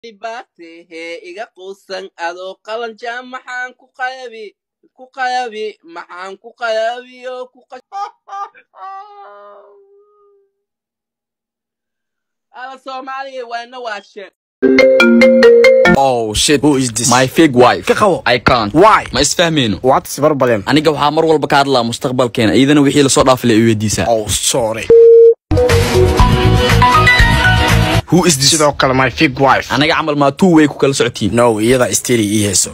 dhibaate hee iga quusan adoo qalanjaa maxaan ku qayabi ku qayabi maxaan ku qayabi oo ku ala soomaaliya waana waashe Oh shit. Who is this? My fake wife. Ka qabo. I can't. Why? Ma isfahmayno. What is problem? Aniga waxaa mar walba ka hadlaa mustaqbalkeena iyadana wixii lasoo dhaafilay i weydiisaa. Oh, sorry. Who is this? Sidoo kale my fake wife. Aniga camal maa two way ku kala socotiin. No, iyada istiri ii heeso.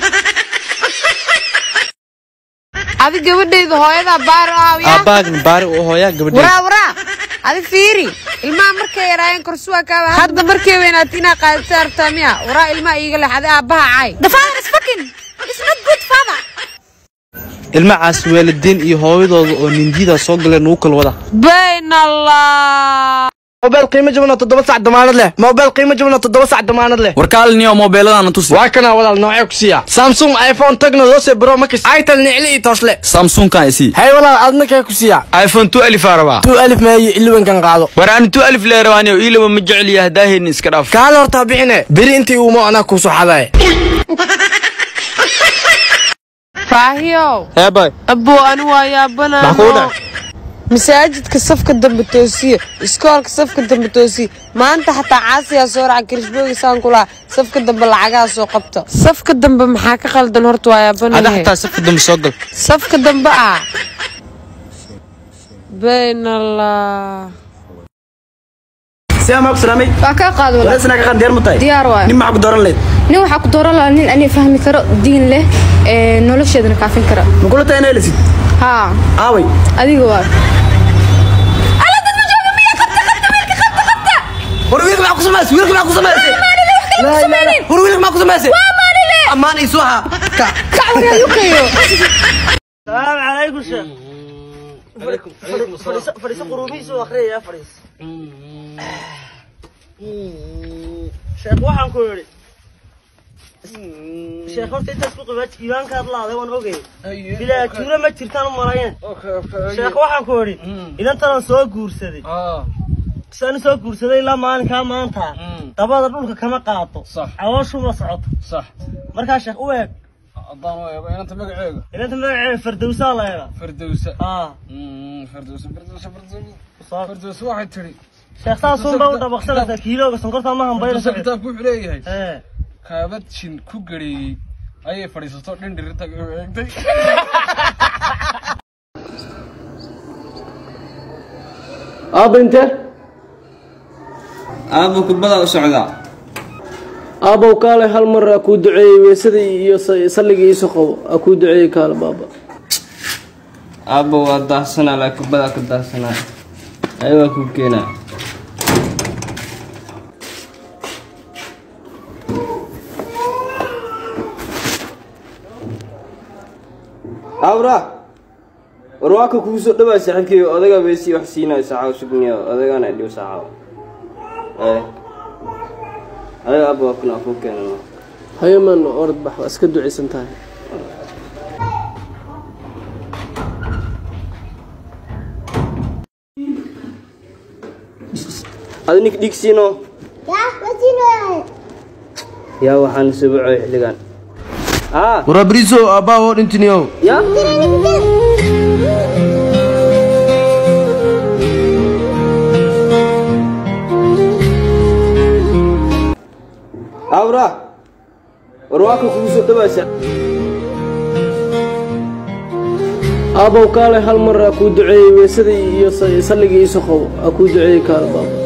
adi gabadhayda hooyadaa baar aawiya aabbaagna baari uu hooyaa gabadheeda waraa waraa adi fiiri ilmaha markay yaraayeen korsuwaa kaaba hadda markay weynaat inaa qaadata artaa miya waraa ilmaha iiga lex adi aabbaha caay The father is fucking. It's not good, father. ilmacaas waalidiin iyo hooyadooda oo nindiyada soo galeen ugu kala wada bayn allah Mobile qiimo jaban oo toddoba sac damaanad leh. Mobile qiimo jaban oo toddoba sac damaanad leh. Warkaalniyo moobeeladana tusi. Waa kana walaal noocee ku siiya. Samsung iPhone Tecno Lose Pro Max. Itel nicli iyo toosle. Samsung-kan isi. Hay walaal adna kee ku siiya. iPhone 12 aa rabaa. Tu alif maayi ilwan kan qaado. War aan 12 leerawaaniyo ilaba ma jecel yahay daaheen iska dhaaf. Kaal horta bixine. Biri intii uu ma anaa ku soo xaday. faahiyow eeboy abbo ani waa Maxaa kugu yaabanaano dhacay? masaajidka safka dambe toosiye iskoolka safka dambe toosiye maanta xataa caasiyaa soo raca kirishboogisaan ku lahaa safka dambe lacagaha soo qabta safka dambe maxaa ka qaldan horta waa ada yaabanahe xataa safka dambe soo gal safka dambe ah bayn allah سلام عليكم سلامي waa kaa qaad walaal ولسنا كان دير متاي diyaar waayo نم معك دوران ليد nin waxaa ku dooran lahaa nin ani fahmi karo diin leh ee nolosheedana kaafin kara نقول له انا لسيد haa اوي adiga waa ورويلك معك سماس ويلك معك سماس لا لا لا ورويلك معك سماس امان يسوها السلام عليكم شيخ عليكم فريس فريس قروبيس واخري يا فريس شيخ waxaan ku yiri sheekh horta intaas ku qabaad iimaanka hadlaaday waan ogay bilaa tuula ma jirtaan u malayn sheekh waxaan ku yiri idantan soo guursaday saan soo guursaday ilaa maalinkaa maanta dabada dhulka kama qaato cawooshu ma socoto markaa sheekh u eeg haddaan u eego inanta magaceega inanta magaceeda fardowsaa la eega fardowsa aa fardowsa fardowsa fardowsa soo fardowsa waxay tidhi sheekh saasunba u dhabaqsanaysaa kiilooga sonkorta ma hambayna fardowsa kitaabku wuxuu leeyahay ee kaabad shin ku gareeyey ayay fadhiisato dhindhirinta eegtay aabba inte Aabo kubada u socdaa. aabbow kaale hal mar aa kuu duceeyey weysadii iyo salligii iiso qabo aa kuu duceeyey kaale baaba Aabo waa daahsanaa laa kubada ka daahsanaa. Ay waa ku keenaa. Awra. Warwaaka kugu soo dhawaa saaxiibkay odaga beesi wax siinay saacaw sugniyo odagana dhiw saacaw. Eh. Ay aabo kuna ku keenaa. haye man orod bax waa iska ducaysan tahay Adi nik dhigsino. yaa waxaan subucoy xilligan ah Warabriso aabaa oo dhintiniyo. ya awra warwaaka kugu soo dhawaasa aabbow kaale hal mar aa kuu duceeyey weysadii iyo salligii iiso qabo aa kuu duceeyey kaale baaba